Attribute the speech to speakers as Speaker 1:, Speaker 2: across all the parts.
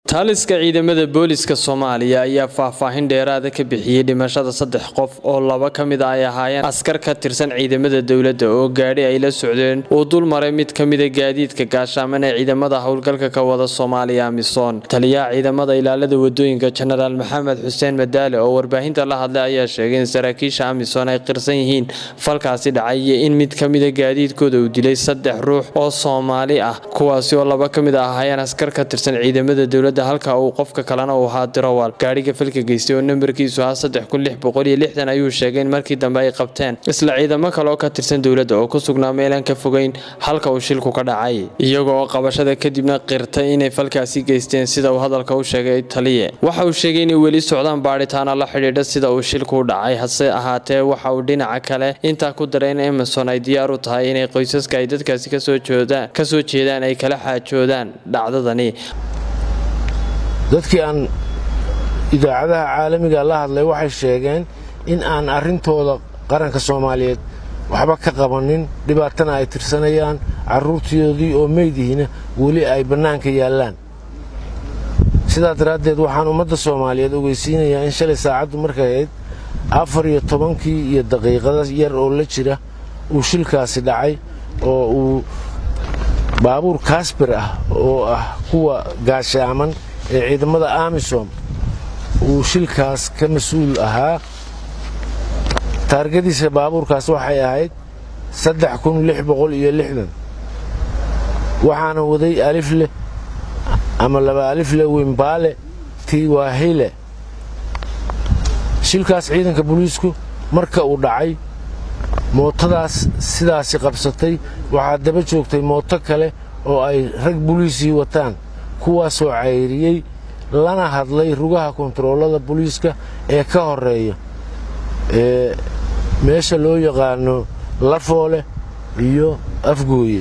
Speaker 1: taaliska ciidamada booliska soomaaliya ayaa faahfaahin dheeraada ka bixiyey dhimashada saddex qof oo laba ka mid a ay ahaayeen askar ka tirsan ciidamada dowladda oo gaadhi ay la socdeen uu dul maray mid ka mida gaadiidka gaashaaman ee ciidamada howlgalka ka wada soomaaliya amisom taliyaha ciidamada ilaalada wadooyinka jenaraal maxamed xuseen madaale oo warbaahinta la hadlay ayaa sheegay in saraakiisha amisom ay qirsan yihiin falkaasi dhacay iyo in mid ka mida gaadiidkooda uu dilay saddex ruux oo soomaali ah kuwaasi oo laba ka mid a ahaayeen askar ka tirsan ciidamada dowladda halka uu qofka kalena uu ahaa dirawal gaadhiga falka geystay oo nambarkiisu ahaa saddex kun lix boqol iyo lixdan ayuu sheegay in markii dambe ay qabteen isla ciidamo kale oo ka tirsan dowladda oo ku sugnaa meelaan ka fogeyn halka uu shilku ka dhacay iyaga oo qabashada kadibna qirtay inay falkaasi geysteen sida uu hadalka u sheegay taliye waxa uu sheegay inay weli socdaan baadhitaana la xidhiidha sida uu shilku u dhacay hase ahaatee waxa uu dhinaca kale intaa ku daray in emerson ay diyaar u tahay inay qoysaska ay dadkaasi kasoo jeedaan ay kala xaajoodaan dhacdadani
Speaker 2: dadkii aan idaacadaha caalamiga la hadlay waxay sheegeen in aan arrintooda qaranka soomaaliyeed waxba ka qabanin dhibaatana ay tirsanayaan carruurtoodii oo meydihina weli ay bannaanka yaallaan sidaa daraaddeed waxaan ummadda soomaaliyeed ogeysiinayaa in shalay saacaddu markay ahayd afar iyo tobankii iyo daqiiqada yar oo la jira uu shilkaasi dhacay oo uu baabuur kaasbir ah oo ah kuwa gaashaaman ee ciidamada amisom uu shilkaas ka mas-uul ahaa taargadiisa baabuurkaas waxay ahayd saddex kun lix boqol iyo lixdan waxaana waday alifleh ama laba alifle wimbaale tiwahile shilkaas ciidanka booliisku marka uu dhacay mootadaas sidaasi qabsatay waxaa daba joogtay mooto kale oo ay rag boliisii wataan kuwaasoo cayriyey lana hadlay rugaha kontaroolada booliiska ee ka horeeya ee meesha loo yaqaano lafoole iyo afgooye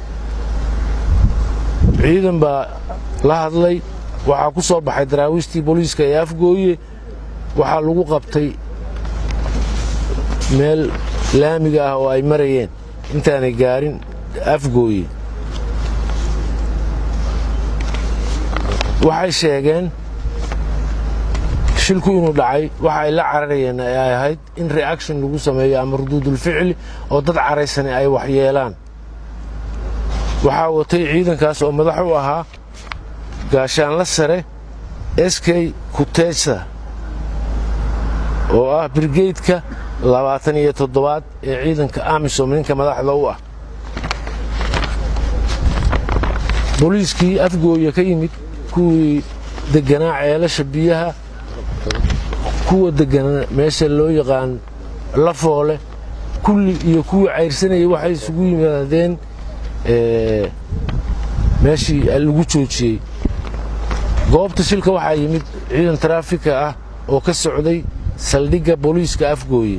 Speaker 2: ciidan baa la hadlay waxaa ku soo baxay daraawiishtii booliiska ee afgooye waxaa lagu qabtay meel laamiga ah oo ay marayeen intaanay gaarin afgooye waxay sheegeen shilku inuu dhacay waxa ay la cararayeen ay ahayd in reaction lagu sameeyo ama ruduudulficli oo dad caraysani ay waxyeelaan waxaa watay ciidankaas oo madax u ahaa gaashaanla sare eskey kuteesa oo ah birgeydka labaatan iyo toddobaad ee ciidanka amisom ninka madaxda u ah booliiskii afgooya ka yimid kuwii deganaa ceelasha biyaha kuwa deganaa meesha loo yaqaan lafoole kulli iyo kuwii cayrsanayay waxay isugu yimaadeen meeshii lagu joojiyey goobta shilka waxaa yimid ciidan taraafika ah oo ka socday saldhigga booliiska afgooye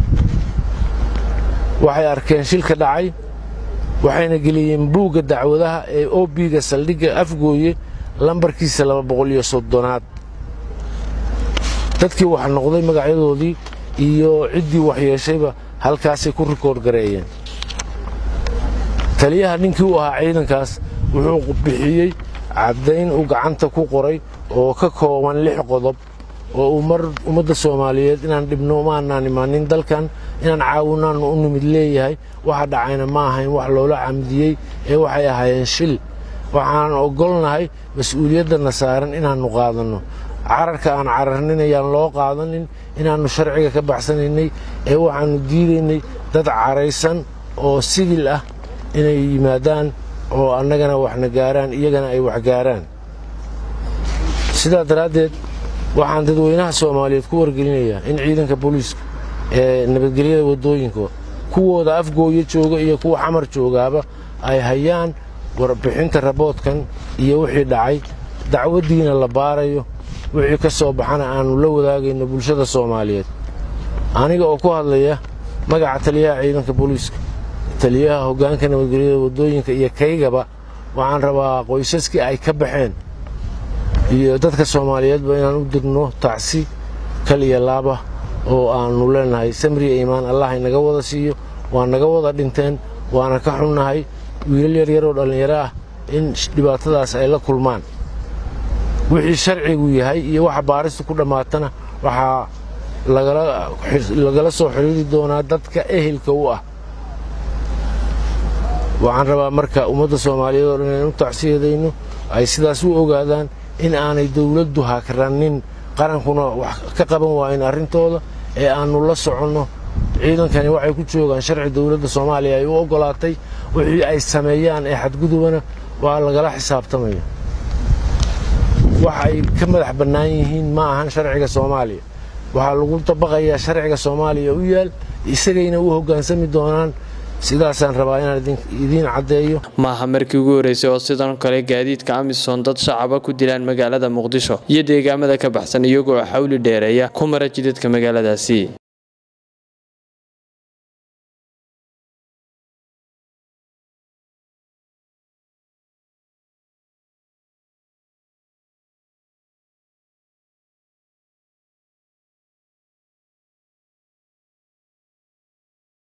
Speaker 2: waxay arkeen shilka dhacay waxayna geliyeen buugga dacwadaha ee obiga saldhigga afgooye lambarkiisa laba boqol iyo soddonaad dadkii wax noqday magacyadoodii iyo ciddii waxyeeshayba halkaasay ku rikoodh gareeyeen taliyaha ninkii u ahaa ciidankaas wuxuu bixiyey caddayn uu gacanta ku qoray oo ka kooban lix qodob oo uu mar ummadda soomaaliyeed inaan dhibno maanaan imaanin dalkan inaan caawinaannu u nimid leeyahay waxa dhacayna ma ahayn wax loola camdiyey ee waxay ahaayeen shil waxaan ogolnahay mas-uuliyaddanna saaran inaannu qaadanno cararka aan cararnin ayaan loo qaadanin inaannu sharciga ka baxsanaynay ee waxaannu diidaynay dad caraysan oo sibil ah inay yimaadaan oo annagana waxna gaaraan iyagana ay wax gaaraan sidaa daraaddeed waxaan dadweynaha soomaaliyeed ku wargelinayaa in ciidanka booliiska ee nabadgelyada waddooyinka kuwooda afgooya jooga iyo kuwa xamar joogaaba ay hayaan warbixinta raboodkan iyo wixii dhacay dacwaddiina la baarayo wixii ka soo baxana aannu la wadaagayno bulshada soomaaliyeed aniga oo ku hadlaya magaca taliyaha ciidanka booliiska taliyaha hoggaanka nabadgelyada waddooyinka iyo kaygaba waxaan rabaa qoysaskii ay ka baxeen iyo dadka soomaaliyeedba inaan u dirno tacsi kal iyo laaba oo aannu leenahay samriya iimaan allah inaga wada siiyo waa naga wada dhinteen waana ka xunnahay wiilal yaryar oo dhallinyaro ah in dhibaatadaas ay la kulmaan wixii sharcigu yahay iyo waxa baaristu ku dhammaatana waxaa lagala soo xidhiiri doonaa dadka ehelka u ah waxaan rabaa marka ummadda soomaaliyeed oo dhan inaan u tacsiyadayno ay sidaas u ogaadaan in aanay dowladdu hakranin qarankuna wax ka qaban waayin arrintooda ee aannu la soconno ciidankani waxay ku joogaan sharci dowladda soomaaliya ay u oggolaatay wixii ay sameeyaan ee xadgudubana waa lagala xisaabtamaya wax ay ka madax bannaan yihiin ma ahan sharciga soomaaliya waxaa lagu dabaqayaa sharciga soomaaliya u yaal isagayna u hoggaansami doonaan sidaasaan rabaa inaan idiin caddeeyo
Speaker 1: maaha markii ugu horreysay oo sidan kale gaadiidka amisom dad shacaba ku dilaan magaalada muqdisho iyo deegaamada ka baxsan iyagoo xawli dheereeya ku mara jidadka magaaladaasi